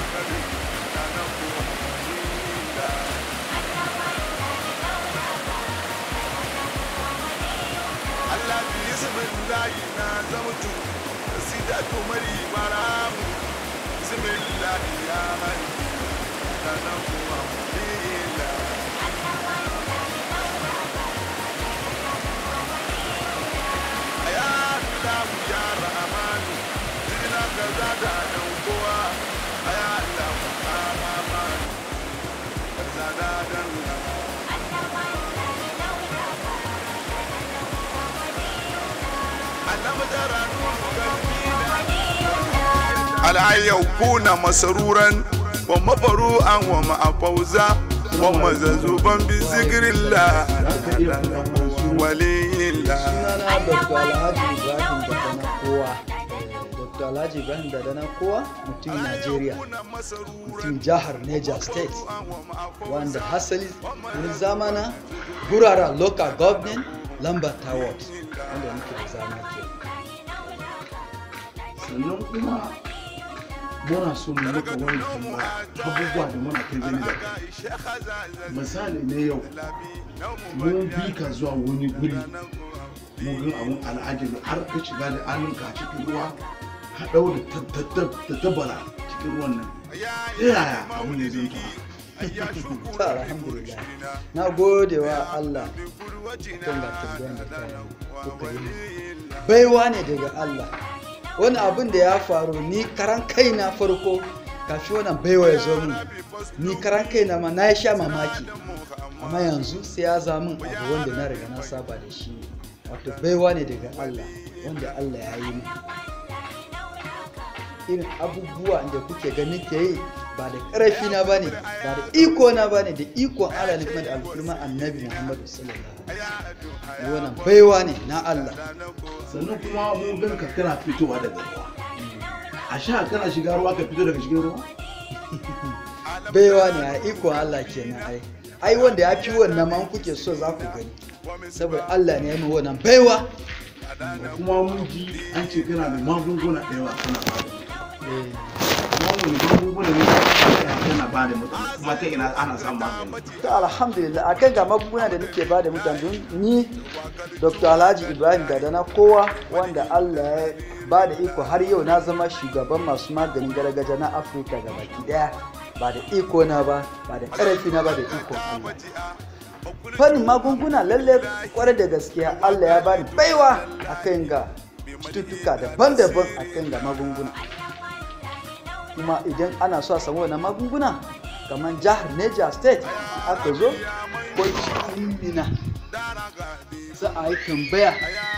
Allah bi ismillahi na zamtu sidatu mari maram bismillahi ya man kana kuwa ila ya Allah ya rahman zina kaza da nan kowa ya Allah rahman kaza da dan al'an yakuna masaruran wa mafaru'an wa ma'afauza wa mazazuban bi zikirillah waliyillah sunana dr alhaji ibrahim dadana kowa dr alhaji ibrahim dadana kowa mutum najeriya mutum jihar niger state wanda hasali wurin zamana gurara local government lambar ward wanda muke da zama ke sannan kuma muna so mu maka wani tambaya abubuwa da muna kai gani da kai misali ne yau mun bi ka zuwa wani guri mun ga abun al'ajabi har ka shiga da hannunka a cikin ruwa ka ɗau da tabara cikin ruwan nan ta yaya abu ne zai yake to alhamdulillah na gode wa allah kan ga tambayan da ka yi kuka yi baiwa ne daga allah wani abin da ya faru ni karan kaina farko kafin wannan baiwa ya zo min ni karan kaina ma na sha mamaki amma yanzu sai ya zama min abu wanda na riga na saba da shi wato baiwa ne daga allah wanda allah ya yi min irin abubuwa da kuke ganin ke yi ba da ƙarfi na ba ne ba da iko na ba ne da ikon Allah ne kuma da alfirman annabi Muhammadu sallallahu alaihi wasallam wannan baiwa ne na Allah sannan kuma mun gan ka kana fitowa daga ruwa a sha kana shiga ruwa ka fito daga cikin ruwa baiwa ne a ikon Allah kenan ai ai wanda ya fi wannan man kuke so za ku gani saboda Allah ne ya yi wannan baiwa kuma mun ji an ce kana da magunguna da yawa kana ba da kuma wani magunguna ne kana ba da mutum kuma ta ina ana samun magani to alhamdulillah akan ga magunguna da nake ba da mutane don ni dr alhaji ibrahim gadana kowa wanda allah ya ba da iko har yau na zama shugaban masu maganin gargajiya na afirka ga baki daya ba da iko na ba ba da ƙarfi na ba da iko allah fannin magunguna lalle kwarai da gaskiya allah ya bani baiwa akan ga cututtuka daban-daban akan ga magunguna kuma idan ana so a samu wannan magunguna kamar jihar Niger State aka zo ko cikin mina za a yi tambaya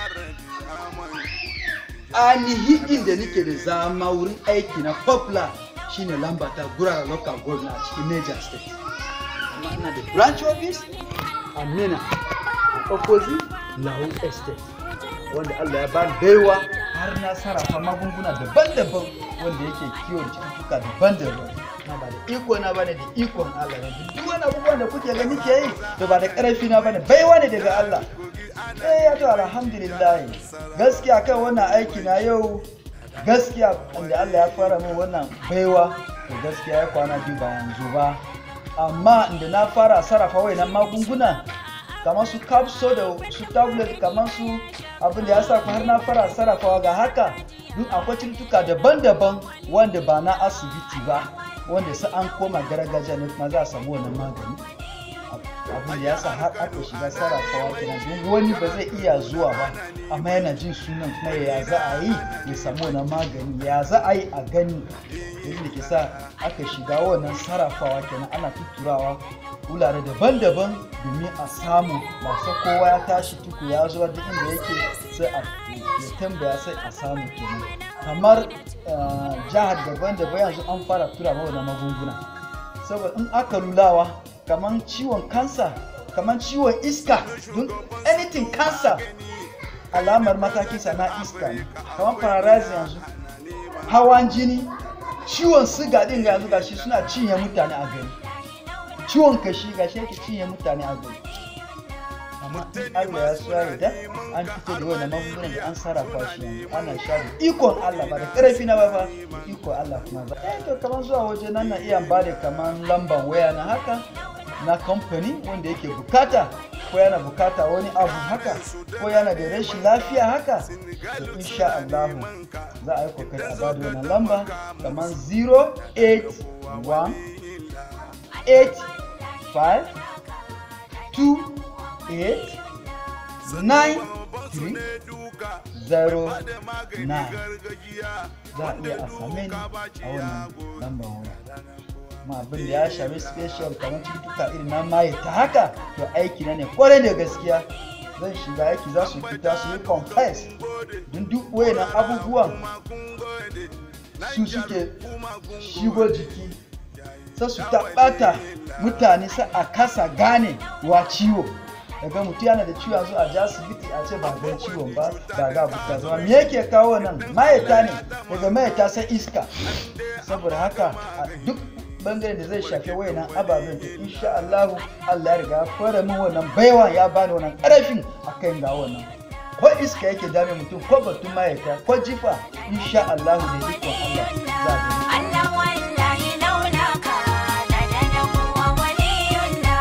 ainihin inda nake da zama wurin aiki na popular shine lambata gurara local government a cikin Niger State amma ina da branch office a mina a opposite lau estate wanda Allah ya bani baiwa har na sarrafa magunguna daban-daban wanda yake kiwon cututtuka daban-daban na ba da iko na bane da ikon Allah ne duk wani abubuwan da kuke gani ke yi to ba da karfi na bane baiwa ne daga Allah eh ya to alhamdulillah gaskiya kan wannan aiki na yau gaskiya inda Allah ya fara min wannan baiwa to gaskiya ya kwana biyu ba yanzu ba amma inda na fara sarrafa wayannan magunguna kamar su capsule da su tablet kamar su abin da ya sa har na fara sarrafawa ga haka duk akwai cututtuka daban-daban wanda ba na asibiti ba wanda su an koma gargajiya ne kuma za a samu wannan magani abin da ya sa har aka shiga sarrafawa kenan don wani ba zai iya zuwa ba amma yana jin sunan kuma ya za a yi ya samu wannan magani ya za a yi a gani da ke sa aka shiga wannan sarrafawa kenan ana tutturawa wurare daban-daban domin a samu masu kowa ya tashi tuku ya zuwa duk inda yake sai a ya tambaya sai a samu kenan kamar jihar daban-daban yanzu an fara tura ma wannan magunguna saboda in aka lulawa kamar ciwon kansa kamar ciwon iska don anything cancer alamar matakinsa na iska ne kamar paralysis yanzu hawan jini ciwon siga din yanzu gashi suna cinye mutane a gari ciwon kashi ga shi yake cinye mutane a gari amma in Allah ya so ya yarda an fito da wannan magungunan da an sarrafa shi yanzu ana sha da ikon Allah ba da ƙarfi na ba fa da ikon Allah kuma ba eh to kamar zuwa waje nan na iya ba da kamar lamban waya na haka na kamfani wanda yake bukata ko yana bukata wani abu haka ko yana da rashin lafiya haka to insha Allah za a yi kokari a bada wannan lamba kamar 081 85 28 9 3 0 9 za a iya a same ni a wannan lambar waya kuma abin da ya shafi special kamar cututtuka irin na maye ta haka to aiki na ne kwarai da gaskiya zan shiga aiki za su fita su yi confess don duk wayannan abubuwan su suke shigo jiki sai su taɓata mutane sai a kasa gane wa ciwo daga mutum yana da ciwo yanzu a ji asibiti a ce ba gan ciwon ba ba ga buka zama me yake kawo nan mayata ne daga mayata sai iska saboda haka a duk bangaren da zai shafi wayannan ababen to insha Allah Allah ya riga ya fara min wannan baiwa ya bani wannan karfin akan ga wannan ko iska yake dame mutum ko batun mayata ko jifa insha Allah da ikon Allah za a gani Allah wallahi launaka da da kuwa waliyuna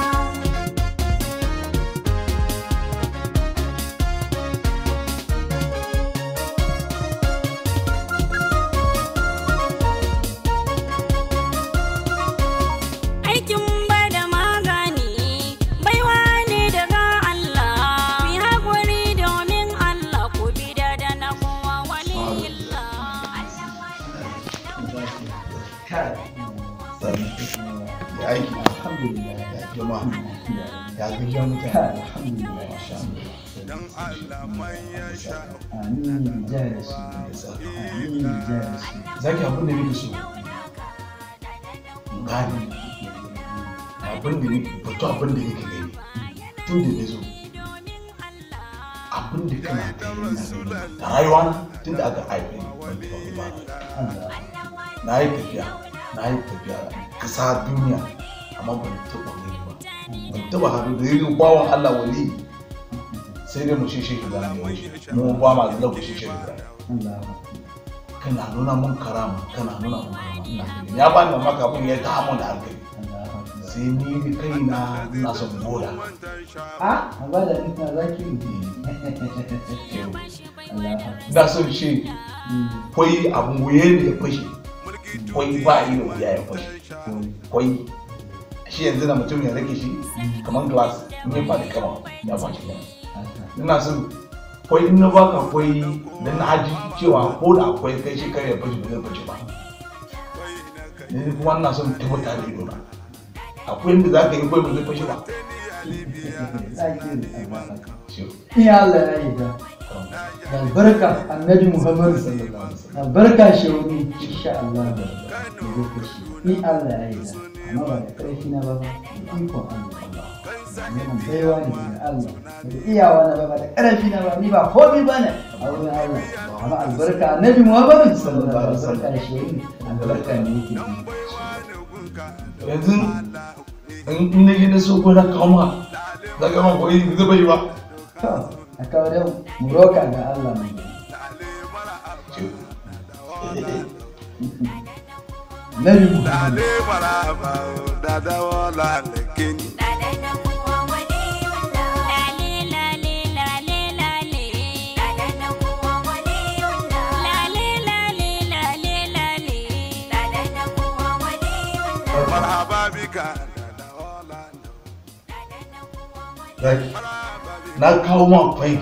Aikin bada magani baiwa ne daga Allah fi haƙuri domin Allah ku bi da da na kowa waliyullah ya aiki alhamdulillah ya jama'a ya gajiya mutane alhamdulillah dan Allah mai ya sha amin jaya shi amin jaya shi zaki abin da nake so gani abin da nake fito abin da nake gani tun da na zo abin da kana gani na gani da rayuwa na tun da aka haife ni ban taɓa ba Allah na yi tafiya na yi tafiya kasa duniya amma ban taɓa gani ba ban taɓa haɗu da yin bawan Allah wali sai dai mu shishe shi zan yi mu ba ma da ku shishe shi zan Allah kana nuna mun karama kana nuna mun karama ina gani ya bani mamaki abin ya ta mun da hankali sai ni da kaina ina son boda a a ba da ina zaki Allah ina son shi kwai abun wuye ne ya fashe kwai ba yi da wuya ya fashe kwai shi yanzu na mutum ya rage shi kamar glass in ya faɗi kama ya fashe ne ina son kwai in na baka kwai da na haji cewa ko da akwai kai shi kare ya fashe ba zai fashe ba ne kuma ina son tabbata da ido na akwai inda za ka yi kwai ba zai fashe ba Shi- Ni Allah ya yi da albarka annabi Muhammad albarka shehuni insha Allah da ni Allah ya yi da amma ba da ƙarfi na ba ba da ikon Allah wannan baiwa ne daga Allah da iyawa na ba ba da ƙarfi na ba ni ba komai ba ne a wurin Allah amma albarka annabi Muhammad sallallahu alaihi wasallam albarka shehuni albarka ne yake yi yanzu in in na je na so ko na kawo ma za ka ma koyi zai bai ba to a kawo da mu roka ga Allah mai Nabi Muhammad Dale maraba da dawo lalakin Lale na kuwa waliyullah Lale lale lale lale Lale na kuwa waliyullah Lale lale lale lale Lale na kuwa waliyullah marhaba bika da dawo lalakin zaki na kawo ma kwai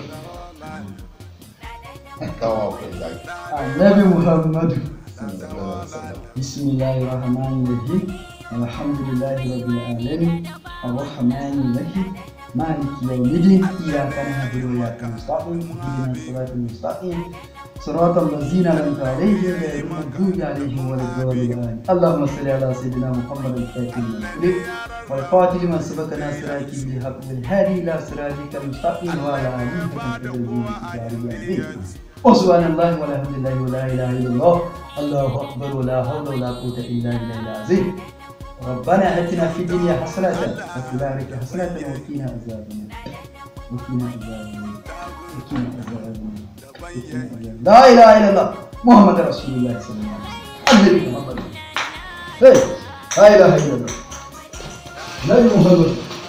na kawo ma kwai zaki Annabi Muhammadu بسم الله الرحمن الرحيم الحمد لله رب العالمين الرحمن الرحيم مالك يوم الدين إياك نعبد وإياك نستعين اهدنا الصراط المستقيم صراط الذين أنعمت عليهم غير المغضوب عليهم ولا الضالين اللهم صل على سيدنا محمد الفاتح لما والفاتح لما سبق ناصرك بالحق بالهادي إلى صراطك المستقيم وعلى آله حق قدره وسبحان الله والحمد لله ولا اله الا الله الله اكبر ولا حول ولا قوه الا بالله العظيم ربنا اتنا في الدنيا حسنه وفي الاخره حسنه وقنا عذاب النار وقنا عذاب النار وقنا عذاب النار وقنا عذاب النار. لا اله الا الله محمد رسول الله صلى الله عليه وسلم النبي محمد إيه، لا اله الا الله نبي محمد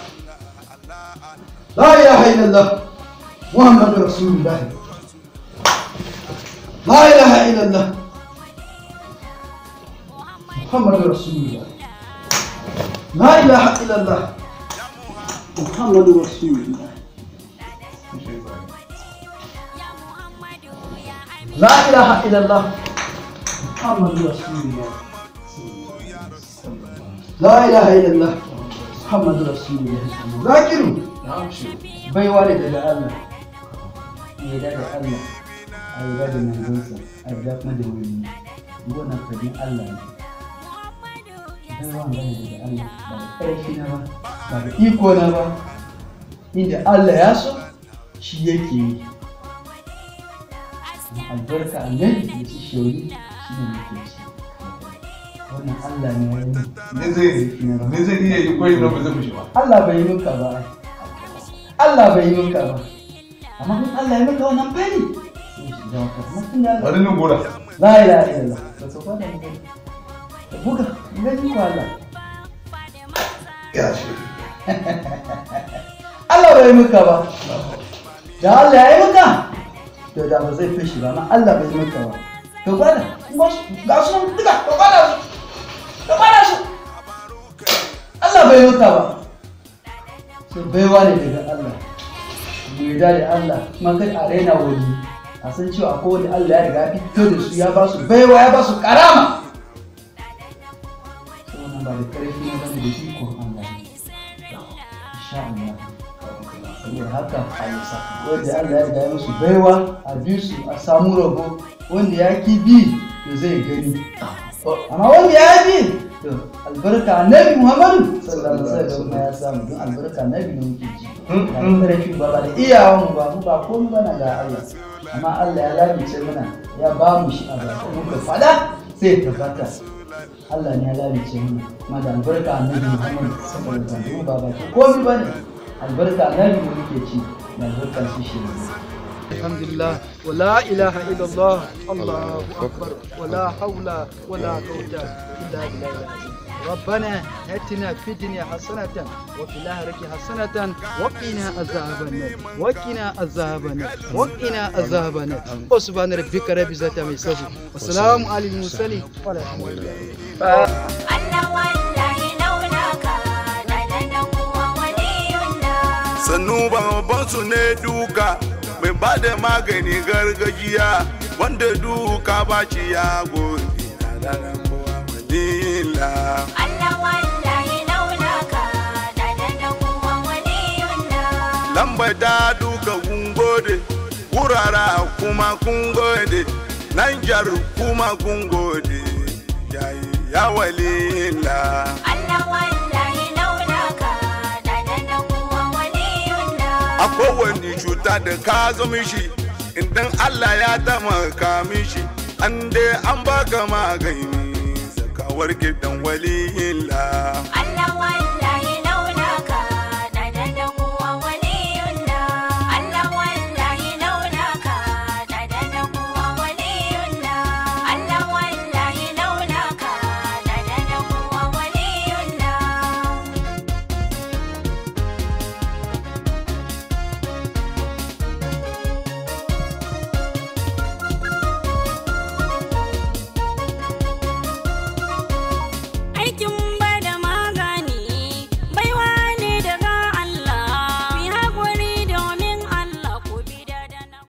لا اله الا الله محمد رسول الله لا اله الا الله محمد رسول الله لا اله الا الله محمد رسول الله لا اله الا الله محمد رسول الله لا اله الا الله محمد رسول الله ذاكروا na'am shi baiwa ne daga Allah ya da Allah a yi da manzonsa a yi kuma da wani wannan fadin Allah ne baiwa ne daga Allah ba da ƙarfi na ba ba da iko na ba inda Allah ya so shi yake yi Amma albarka annabi da su shori shi ne muke ci wannan Allah ne ya yi ne zai ne zai iya yi koyi na ba zai mushi ba Allah bai yi maka ba Allah bai yi maka ba amma in Allah ya maka wannan fari sai shi zama ka amma tun da Allah bari nan gora la ilaha illallah ka so kwada mu gani ka buga in gani ko Allah ya shi Allah bai yi maka ba da Allah ya yi maka to da ba zai fashi ba amma Allah bai yi maka ba to gwada kuma su- ga su nan duka ka gwada su ka gwada su Allah bai yi maka ba sai baiwa ne daga Allah mu yarda da Allah kuma kai a raina wani a san cewa akwai wani Allah ya riga ya fito da su ya ba su baiwa ya ba su karama sai wannan ba da karfi na bane da ikon Allah ne insha Allah saboda haka wanda Allah ya riga ya musu baiwa a bi su a samu rabo wanda ya ki bi to zai gani amma wanda ya bi to albarka annabi Muhammadu sallallahu alaihi wasallam ya samu don albarka annabi ne muke ji ba da karfi ba ba da iyawan mu ba mu ba komai bana ga Allah amma Allah ya lalace mana ya ba mu shi a baki muka fada sai ya tabbata Allah ne ya lalace mana amma da albarka annabi Muhammadu sallallahu alaihi wasallam ba ba komai bane albarka annabi ne muke ci da albarka shi shi ne الحمد لله ولا إله إلا الله الله أكبر ولا حول ولا قوة إلا بالله العظيم ربنا اتنا في الدنيا حسنة وفي الآخرة حسنة وقنا عذاب النار وقنا عذاب النار وقنا عذاب النار وسبحان ربك رب العزة عما يصفون والسلام على المرسلين والحمد لله Allah wallahi launaka da da kuwa waliyuna sannu babban su ne duka mai ba da magani gargajiya wanda duka ba ci ya gode na daren buwa madina Allah wallahi launaka da da kuwa waliyuna lambar ta duka kun gode wurara kuma kun gode nan jar kuma kun gode yayi ya walila Allah wallahi launaka da da kuwa waliyuna a kowane cuta da ka zama shi idan Allah ya taimaka mishi an dai an baka magani saka warke dan waliyila Allah wallahi